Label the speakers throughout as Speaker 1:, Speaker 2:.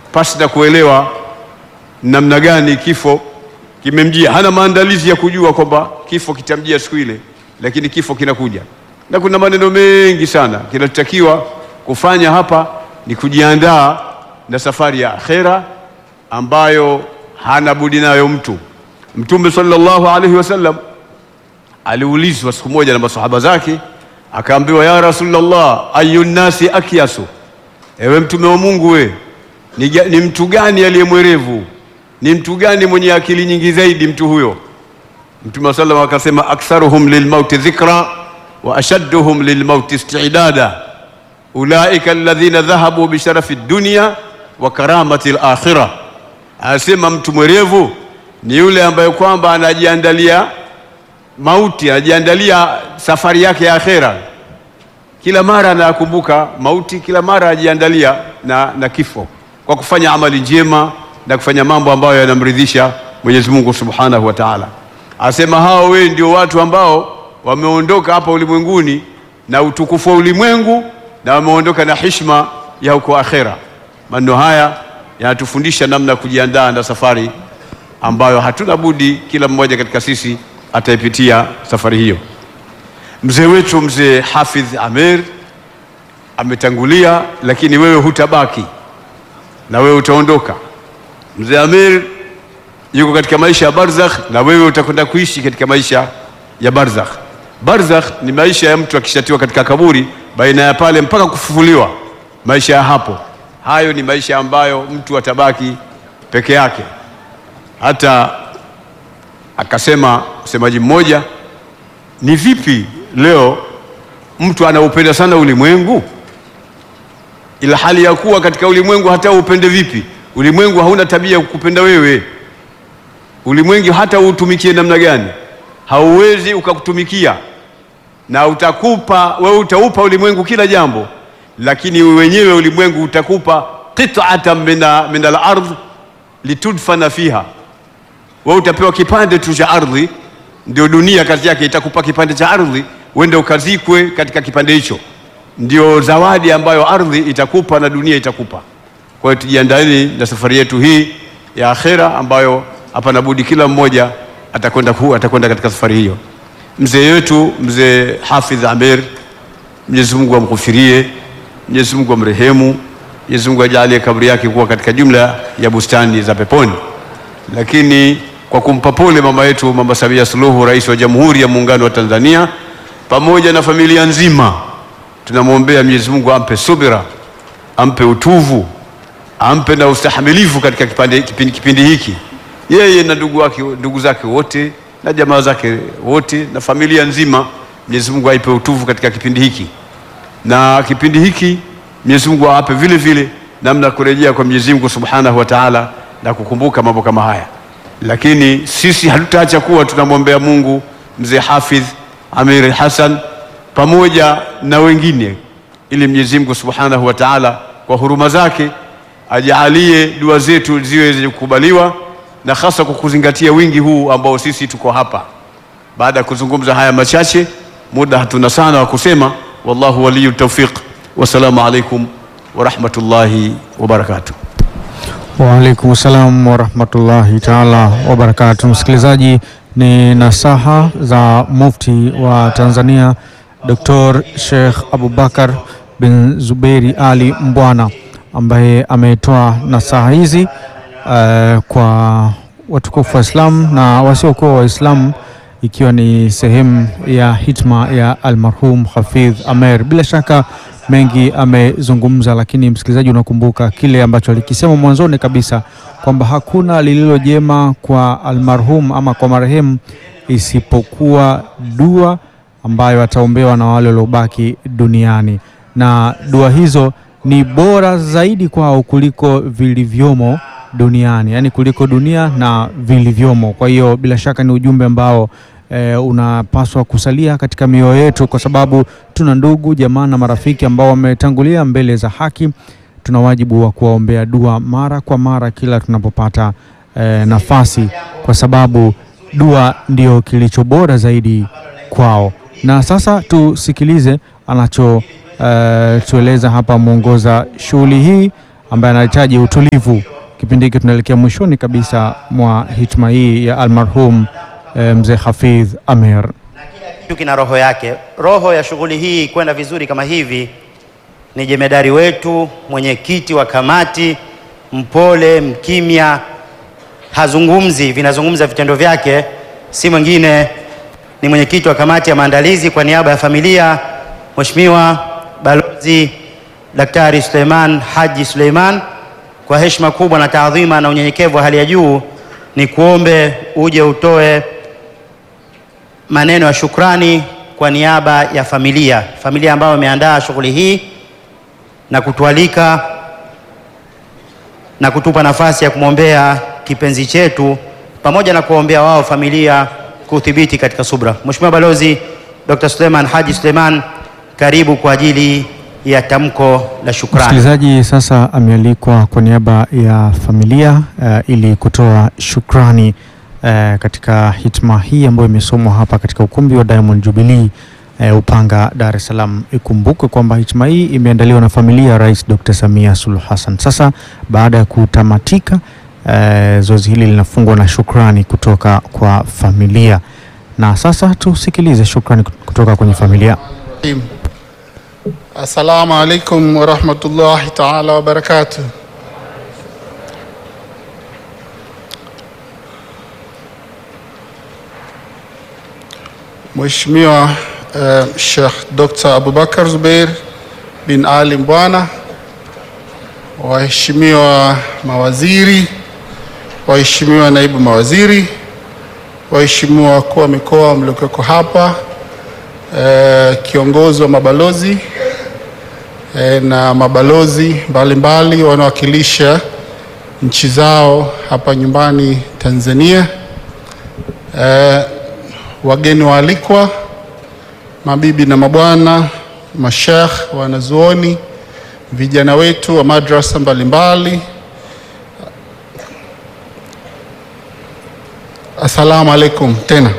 Speaker 1: pasi na kuelewa namna gani kifo kimemjia. Hana maandalizi ya kujua kwamba kifo kitamjia siku ile, lakini kifo kinakuja, na kuna maneno mengi sana. Kinachotakiwa kufanya hapa ni kujiandaa na safari ya akhera ambayo hana budi nayo mtu. Mtume sallallahu alaihi wasallam aliulizwa siku moja na masahaba zake, akaambiwa ya Rasulullah, ayu nnasi akyasu, ewe mtume wa Mungu, we ni, ga- ni mtu gani aliye mwerevu? Ni mtu gani mwenye akili nyingi zaidi? Mtu huyo Mtume wa sallam akasema, aktharuhum lilmauti dhikra wa ashadduhum lilmauti istidada ulaika alladhina dhahabu bisharafi dunya wa karamati alakhirah. Anasema mtu mwerevu ni yule ambaye kwamba anajiandalia mauti, anajiandalia safari yake ya akhera. Kila mara anakumbuka mauti, kila mara anajiandalia na, na kifo kwa kufanya amali njema na kufanya mambo ambayo yanamridhisha Mwenyezi Mungu Subhanahu wa Ta'ala. Asema hao wewe ndio watu ambao wameondoka hapa ulimwenguni na utukufu wa ulimwengu na wameondoka na hishma ya huko akhera. Maneno haya yanatufundisha namna ya kujiandaa na safari ambayo hatuna budi kila mmoja katika sisi ataipitia safari hiyo. Mzee wetu mzee Hafidh Amer ametangulia, lakini wewe hutabaki na wewe utaondoka. Mzee Amer yuko katika maisha ya barzakh na wewe utakwenda kuishi katika maisha ya barzakh. Barzakh ni maisha ya mtu akishatiwa katika kaburi, baina ya pale mpaka kufufuliwa, maisha ya hapo. Hayo ni maisha ambayo mtu atabaki peke yake. Hata akasema msemaji mmoja, ni vipi leo mtu anaupenda sana ulimwengu ila hali ya kuwa katika ulimwengu hata upende vipi, ulimwengu hauna tabia ya kukupenda wewe. Ulimwengu hata uutumikie namna gani, hauwezi ukakutumikia, na utakupa wewe, utaupa ulimwengu kila jambo, lakini wenyewe ulimwengu utakupa qit'atan min al-ardh litudfana fiha. Wewe utapewa kipande tu cha ardhi, ndio dunia kazi yake, itakupa kipande cha ardhi, uende ukazikwe katika kipande hicho ndio zawadi ambayo ardhi itakupa na dunia itakupa. Kwa hiyo tujiandaeni na safari yetu hii ya akhera, ambayo hapana budi kila mmoja atakwenda ku atakwenda katika safari hiyo. Mzee wetu mzee Hafidh Amer, Mwenyezi Mungu amghufirie, Mwenyezi Mungu amrehemu, Mwenyezi Mungu ajalie kaburi yake kuwa katika jumla ya bustani za peponi. Lakini kwa kumpa pole mama yetu Mama Samia Suluhu, Rais wa Jamhuri ya Muungano wa Tanzania, pamoja na familia nzima tunamwombea Mwenyezi Mungu ampe subira, ampe utuvu, ampe na ustahamilivu katika kipande, kipindi, kipindi hiki, yeye na ndugu wake, ndugu zake wote na jamaa zake wote na familia nzima. Mwenyezi Mungu aipe utuvu katika kipindi hiki, na kipindi hiki Mwenyezi Mungu awape vile vile namna ya kurejea kwa Mwenyezi Mungu Subhanahu wa Ta'ala na kukumbuka mambo kama haya. Lakini sisi hatutaacha kuwa tunamwombea Mungu mzee Hafidh Amir Hassan pamoja na wengine, ili Mwenyezi Mungu Subhanahu wa Ta'ala kwa huruma zake ajalie dua zetu ziwe zenye kukubaliwa, na hasa kwa kuzingatia wingi huu ambao sisi tuko hapa. Baada ya kuzungumza haya machache, muda hatuna sana wa kusema. Wallahu waliyu tawfiq. Wassalamu alaikum wa rahmatullahi wa barakatuh.
Speaker 2: Waalaikum salam warahmatullahi taala wabarakatu. Msikilizaji, ni nasaha za Mufti wa Tanzania Dr. Sheikh Abubakar bin Zuberi Ali Mbwana ambaye ametoa nasaha hizi uh, kwa watukufu wa Islam na wasiokuwa Waislamu ikiwa ni sehemu ya hitma ya almarhum Hafidh Amer. Bila shaka mengi amezungumza, lakini msikilizaji, unakumbuka kile ambacho alikisema mwanzoni kabisa kwamba hakuna lililo jema kwa almarhum ama kwa marehemu isipokuwa dua ambayo ataombewa na wale waliobaki duniani, na dua hizo ni bora zaidi kwao kuliko vilivyomo duniani, yaani kuliko dunia na vilivyomo. Kwa hiyo bila shaka ni ujumbe ambao e, unapaswa kusalia katika mioyo yetu, kwa sababu tuna ndugu jamaa na marafiki ambao wametangulia mbele za haki. Tuna wajibu wa kuwaombea dua mara kwa mara kila tunapopata e, nafasi, kwa sababu dua ndio kilicho bora zaidi kwao. Na sasa tusikilize anacho uh, tueleza hapa mwongoza shughuli hii ambaye anahitaji utulivu. Kipindi hiki tunaelekea mwishoni kabisa mwa hitma hii ya almarhum eh, mzee Hafidh Amer.
Speaker 3: kitu kina roho yake. Roho ya shughuli hii kwenda vizuri kama hivi ni jemedari wetu, mwenyekiti wa kamati, mpole, mkimya, hazungumzi, vinazungumza vitendo vyake, si mwingine ni mwenyekiti wa kamati ya maandalizi kwa niaba ya familia, Mheshimiwa Balozi Daktari Suleiman Haji Suleiman. Kwa heshima kubwa na taadhima na unyenyekevu wa hali ya juu, ni kuombe uje utoe maneno ya shukrani kwa niaba ya familia, familia ambayo imeandaa shughuli hii na kutualika na kutupa nafasi ya kumwombea kipenzi chetu pamoja na kuombea wao familia kuthibiti katika subra. Mheshimiwa Balozi Dr. Suleiman Haji Suleiman, karibu kwa ajili ya tamko la shukrani.
Speaker 2: Msikilizaji sasa amealikwa kwa niaba ya familia eh, ili kutoa shukrani eh, katika hitma hii ambayo imesomwa hapa katika ukumbi wa Diamond Jubilee eh, Upanga, Dar es Salaam. Ikumbukwe kwamba hitma hii imeandaliwa na familia ya Rais Dr. Samia Suluhu Hassan. Sasa baada ya kutamatika eh, zoezi hili linafungwa na shukrani kutoka kwa familia, na sasa tusikilize shukrani kutoka kwenye familia.
Speaker 4: Assalamu alaikum warahmatullahi taala wabarakatuh. Mheshimiwa uh, Sheikh Dr. Abubakar Zubeir bin Ali Mbwana, waheshimiwa mawaziri, waheshimiwa naibu mawaziri, waheshimiwa wakuu wa mikoa mliokeko hapa, eh, kiongozi wa mabalozi eh, na mabalozi mbalimbali wanaowakilisha nchi zao hapa nyumbani Tanzania, eh, wageni waalikwa, mabibi na mabwana, mashekh, wanazuoni, vijana wetu wa madrasa mbalimbali, assalamu alaikum tena.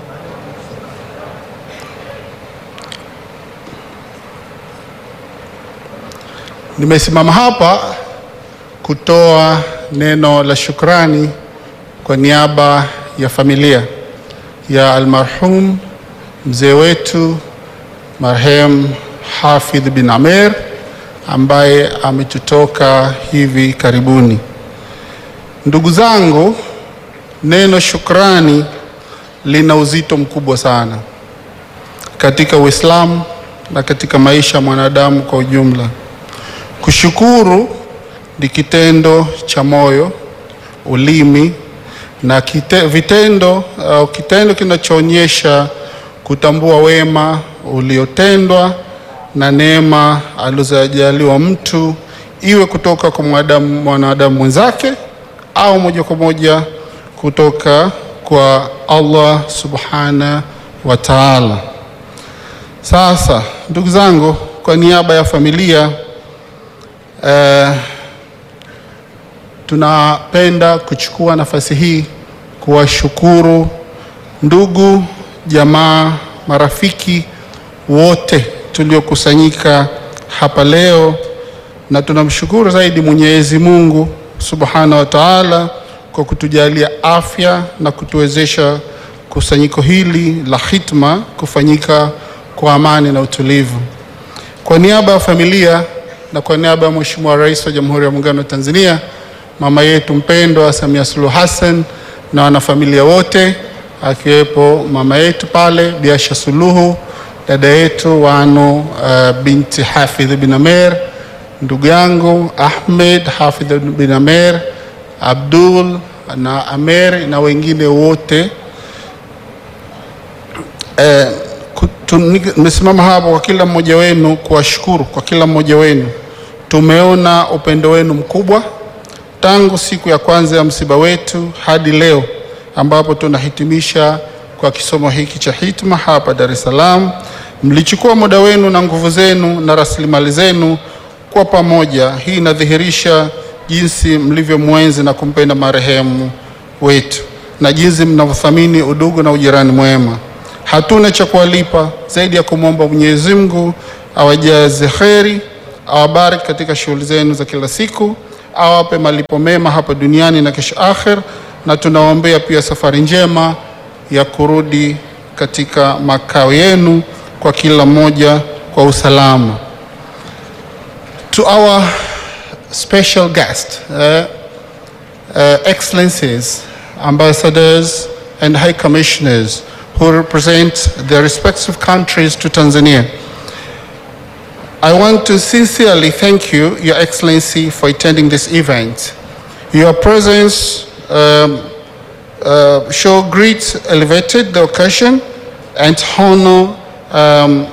Speaker 4: Nimesimama hapa kutoa neno la shukrani kwa niaba ya familia ya almarhum mzee wetu marhem Hafidh bin Amer ambaye ametutoka hivi karibuni. Ndugu zangu, neno shukrani lina uzito mkubwa sana katika Uislamu na katika maisha ya mwanadamu kwa ujumla. Kushukuru ni kitendo cha moyo, ulimi na kite, vitendo au kitendo kinachoonyesha kutambua wema uliotendwa na neema alizojaliwa mtu, iwe kutoka kwa mwanadamu mwanadamu mwenzake au moja kwa moja kutoka kwa Allah subhana wa taala. Sasa ndugu zangu, kwa niaba ya familia eh, tunapenda kuchukua nafasi hii kuwashukuru ndugu, jamaa, marafiki wote tuliokusanyika hapa leo, na tunamshukuru zaidi Mwenyezi Mungu Subhanahu wa Ta'ala kwa kutujalia afya na kutuwezesha kusanyiko hili la hitma kufanyika kwa amani na utulivu. Kwa niaba ya familia na kwa niaba ya Mheshimiwa Rais wa Jamhuri ya Muungano wa Tanzania, mama yetu mpendwa Samia Suluhu Hassan na wanafamilia wote akiwepo mama yetu pale Biasha Suluhu, dada yetu Wanu uh, binti Hafidh bin Amer, ndugu yangu Ahmed Hafidh bin Amer, Abdul na Amer na wengine wote eh, tumesimama hapa kwa kila mmoja wenu kuwashukuru kwa kila mmoja wenu. Tumeona upendo wenu mkubwa tangu siku ya kwanza ya msiba wetu hadi leo ambapo tunahitimisha kwa kisomo hiki cha hitma hapa Dar es Salaam. Mlichukua muda wenu na nguvu zenu na rasilimali zenu kwa pamoja. Hii inadhihirisha jinsi mlivyomwenzi na kumpenda marehemu wetu na jinsi mnavyothamini udugu na ujirani mwema. Hatuna cha kuwalipa zaidi ya kumwomba Mwenyezi Mungu awajaze kheri awabariki katika shughuli zenu za kila siku, awape malipo mema hapa duniani na kesho akhir, na tunawaombea pia safari njema ya kurudi katika makao yenu kwa kila mmoja kwa usalama. To our special guest, uh, uh, excellencies, ambassadors and high commissioners who represent their respective countries to Tanzania. I want to sincerely thank you, Your Excellency, for attending this event. Your presence um, uh, show great elevated the occasion and honor um,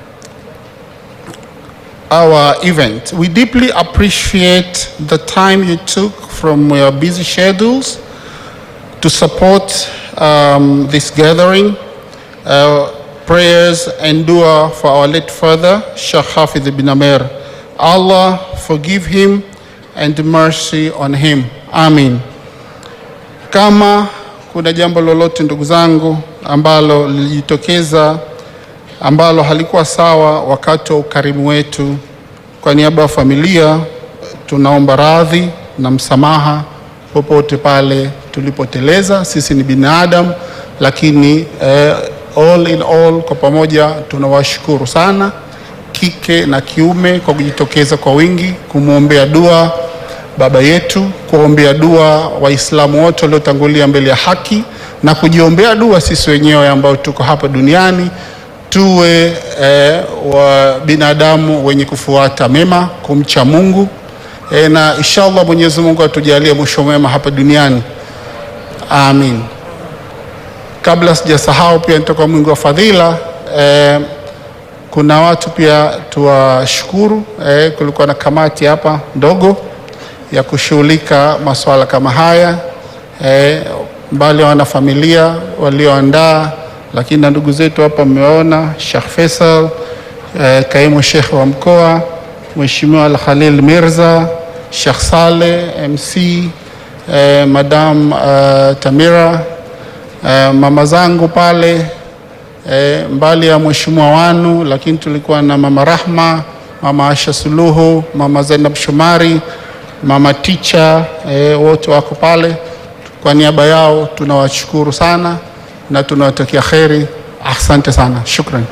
Speaker 4: our event. We deeply appreciate the time you took from your busy schedules to support um, this gathering. Uh, prayers and dua for our late father, Sheikh Hafidh ibn Amir. Allah forgive him and mercy on him. Amin. Kama kuna jambo lolote ndugu zangu ambalo lilijitokeza ambalo halikuwa sawa wakati wa ukarimu wetu, kwa niaba ya familia tunaomba radhi na msamaha popote pale tulipoteleza. Sisi ni binadamu, lakini eh, all in all, kwa pamoja tunawashukuru sana kike na kiume kwa kujitokeza kwa wingi kumwombea dua baba yetu, kuombea dua Waislamu wote waliotangulia mbele ya haki na kujiombea dua sisi wenyewe ambao tuko hapa duniani tuwe eh, wa binadamu wenye kufuata mema, kumcha Mungu eh, na inshallah Mwenyezi Mungu atujalie mwisho mwema hapa duniani, amin. Kabla sijasahau, pia nitoka mwingi wa fadhila eh, kuna watu pia tuwashukuru. Eh, kulikuwa na kamati hapa ndogo ya kushughulika masuala kama haya eh, mbali wana familia walioandaa, lakini na ndugu zetu hapa mmeona Sheikh Faisal eh, kaimu Sheikh wa mkoa, Mheshimiwa Al Khalil Mirza, Sheikh Saleh MC, eh, Madam eh, Tamira eh, mama zangu pale eh, mbali ya mheshimiwa wanu, lakini tulikuwa na mama Rahma, mama Asha Suluhu, mama Zainab Shomari, mama Ticha eh, wote wako pale. Kwa niaba yao tunawashukuru sana na tunawatakia kheri. Asante sana, shukran.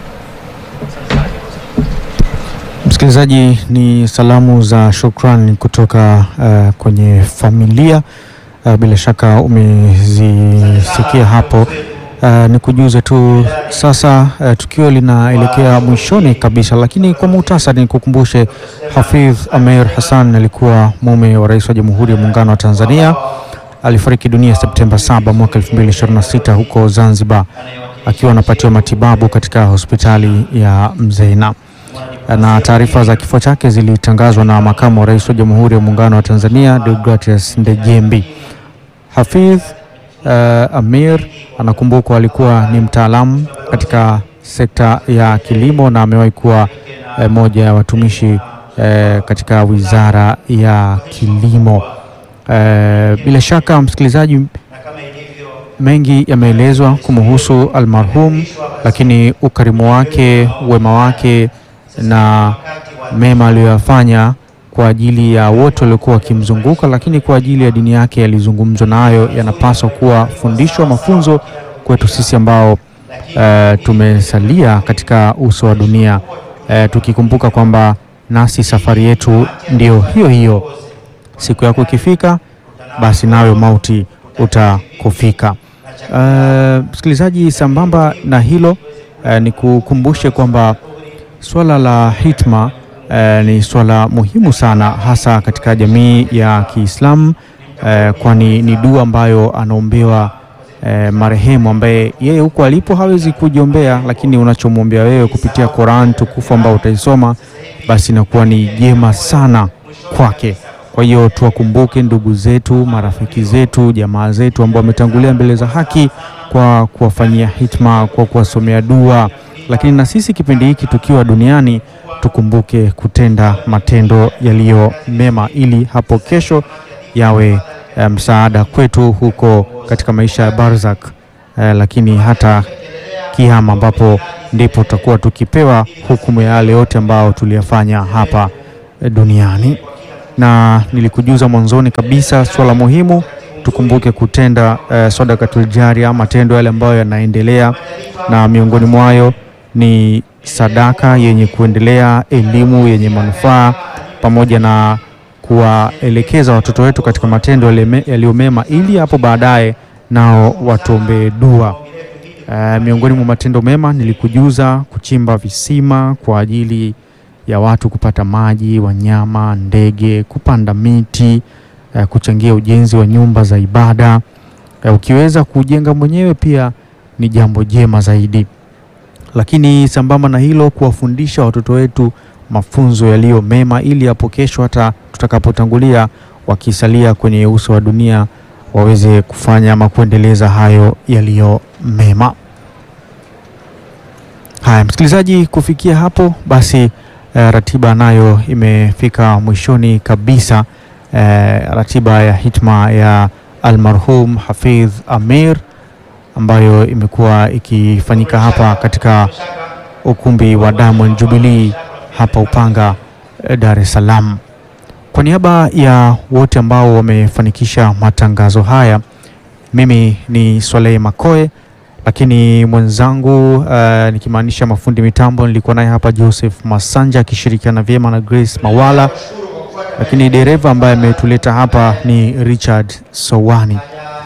Speaker 2: Msikilizaji, ni salamu za shukrani kutoka uh, kwenye familia uh, bila shaka umezisikia hapo. Uh, ni kujuze tu sasa, uh, tukio linaelekea mwishoni kabisa, lakini kwa muhtasari ni kukumbushe, Hafidh Ameir Hassan alikuwa mume wa rais wa Jamhuri ya Muungano wa Tanzania. Alifariki dunia Septemba 7 mwaka 2026 huko Zanzibar akiwa anapatiwa matibabu katika hospitali ya Mzena na taarifa za kifo chake zilitangazwa na makamu wa rais wa Jamhuri ya Muungano wa Tanzania Deogratias Ndejembi. Hafidh uh, Amir anakumbukwa alikuwa ni mtaalamu katika sekta ya kilimo na amewahi kuwa eh, moja ya watumishi eh, katika wizara ya kilimo. Eh, bila shaka msikilizaji, mengi yameelezwa kumuhusu almarhum, lakini ukarimu wake, wema wake na mema aliyoyafanya kwa ajili ya wote waliokuwa wakimzunguka, lakini kwa ajili ya dini yake yalizungumzwa nayo, yanapaswa kuwa fundisho, mafunzo kwetu sisi ambao eh, tumesalia katika uso wa dunia eh, tukikumbuka kwamba nasi safari yetu ndio hiyo hiyo. Siku yako ikifika, basi nayo mauti utakufika. Eh, msikilizaji, sambamba na hilo eh, ni kukumbushe kwamba Swala la hitma eh, ni swala muhimu sana hasa katika jamii ya Kiislamu eh, kwani ni dua ambayo anaombewa eh, marehemu ambaye yeye huko alipo hawezi kujiombea, lakini unachomwombea wewe kupitia Qur'an tukufu ambao utaisoma basi inakuwa ni jema sana kwake. Kwa hiyo tuwakumbuke ndugu zetu, marafiki zetu, jamaa zetu ambao wametangulia mbele za haki kwa kuwafanyia hitma, kwa kuwasomea dua lakini na sisi kipindi hiki tukiwa duniani tukumbuke kutenda matendo yaliyo mema ili hapo kesho yawe eh, msaada kwetu huko katika maisha ya barzak, eh, lakini hata kiama ambapo ndipo tutakuwa tukipewa hukumu ya yale yote ambayo tuliyafanya hapa eh, duniani. Na nilikujuza mwanzoni kabisa swala muhimu, tukumbuke kutenda eh, sadakatul jaria, matendo yale ambayo yanaendelea, na miongoni mwayo ni sadaka yenye kuendelea, elimu yenye manufaa, pamoja na kuwaelekeza watoto wetu katika matendo yale me- yaliyo mema, ili hapo baadaye nao watuombee dua. Eh, miongoni mwa matendo mema nilikujuza kuchimba visima kwa ajili ya watu kupata maji, wanyama, ndege, kupanda miti, eh, kuchangia ujenzi wa nyumba za ibada. Eh, ukiweza kujenga mwenyewe pia ni jambo jema zaidi, lakini sambamba na hilo, kuwafundisha watoto wetu mafunzo yaliyo mema, ili hapo kesho hata tutakapotangulia wakisalia kwenye uso wa dunia waweze kufanya ama kuendeleza hayo yaliyo mema. Haya, msikilizaji, kufikia hapo basi eh, ratiba nayo imefika mwishoni kabisa. Eh, ratiba ya hitma ya almarhum Hafidh Amir ambayo imekuwa ikifanyika hapa katika ukumbi wa Diamond Jubilee hapa Upanga, eh, Dar es Salaam. Kwa niaba ya wote ambao wamefanikisha matangazo haya, mimi ni Swaleh Makoe, lakini mwenzangu uh, nikimaanisha mafundi mitambo nilikuwa naye hapa Joseph Masanja akishirikiana vyema na Grace Mawala, lakini dereva ambaye ametuleta hapa ni Richard Sowani.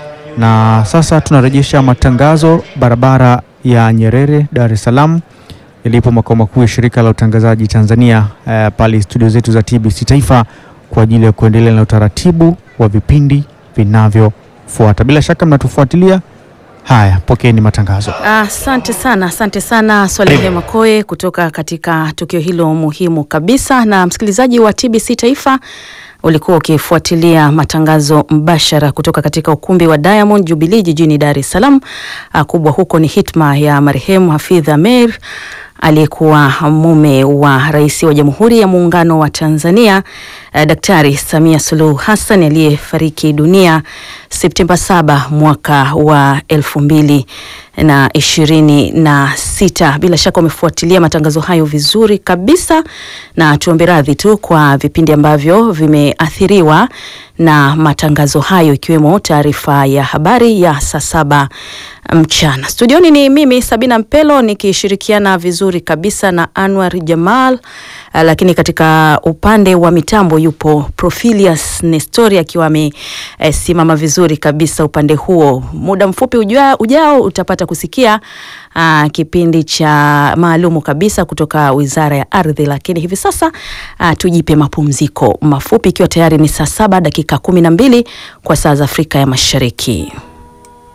Speaker 2: Na sasa tunarejesha matangazo barabara ya Nyerere, Dar es Salaam ilipo makao makuu ya shirika la utangazaji Tanzania eh, pale studio zetu za TBC Taifa kwa ajili ya kuendelea na utaratibu wa vipindi vinavyofuata. Bila shaka mnatufuatilia. Haya, pokeeni matangazo.
Speaker 5: Asante sana, asante sana Swalehe Makoe kutoka katika tukio hilo muhimu kabisa. Na msikilizaji wa TBC Taifa, ulikuwa ukifuatilia matangazo mbashara kutoka katika ukumbi wa Diamond Jubilee jijini Dar es Salaam. Ah, Kubwa huko ni hitma ya marehemu Hafidh Ameir aliyekuwa mume wa rais wa Jamhuri ya Muungano wa Tanzania eh, Daktari Samia Suluhu Hassan aliyefariki dunia Septemba 7 mwaka wa elfu mbili na ishirini na sita. Bila shaka umefuatilia matangazo hayo vizuri kabisa, na tuombe radhi tu kwa vipindi ambavyo vimeathiriwa na matangazo hayo, ikiwemo taarifa ya habari ya saa saba mchana. Studioni ni mimi Sabina Mpelo nikishirikiana vizuri kabisa na Anwar Jamal, ah, lakini katika upande wa mitambo yupo Profilius Nestori akiwa amesimama vizuri kabisa upande huo. Muda mfupi ujao, ujao utapata kusikia aa, kipindi cha maalumu kabisa kutoka Wizara ya Ardhi, lakini hivi sasa aa, tujipe mapumziko mafupi, ikiwa tayari ni saa saba dakika kumi na mbili kwa saa za Afrika ya Mashariki.